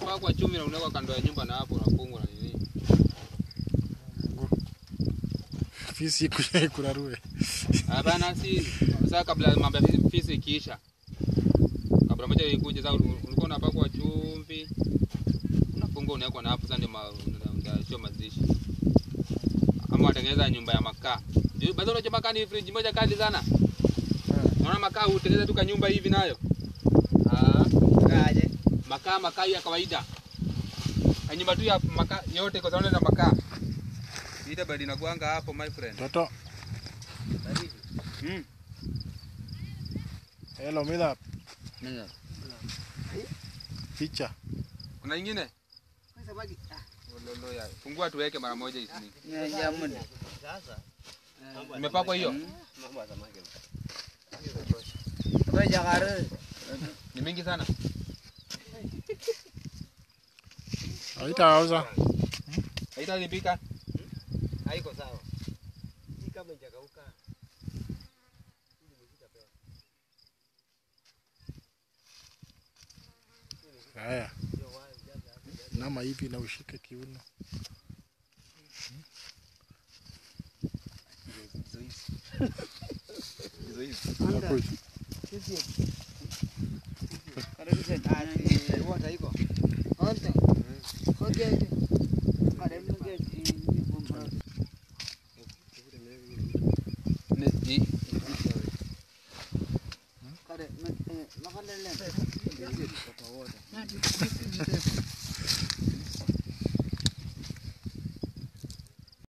unapakwa chumvi na unaweka kando ya nyumba na hapo unafungwa na nini. Fisi kuja kurarue. Hapana, si sasa, kabla mambo ya fisi- fisi ikiisha, kabla moja ikuje, sasa ulikuwa unapakwa chumvi, unafungwa unawekwa na hapo, sasa ndio ma- una- unashia mazishi, ama watengeneza nyumba ya makaa. Juu bado unajua makaa ni fridge moja kali sana. Unaona makaa utengeneza tu ka nyumba hivi nayo. Ah, Kaje. makaa makaa ya kawaida. Ka nyumba tu ya makaa yote kwa sababu na makaa. Ita bado inakuanga hapo my friend. Toto. Mm. Hello, mida Nini? picha. Kuna nyingine? Kwa samaki. Ah, Lolo ya. Fungua tuweke mara moja isini. ya jamani. Imepakwa hiyo? Kwa jagare. Ni mingi sana. Haitauza. Haitalipika. Haiko sawa. Hii kama ijakauka. Haya. Nama hivi na ushike kiuno. Nakuja. Karibu sana. Water iko. Onte. Hoje. Karibu ngeti. Ni ni Kare. Makalele.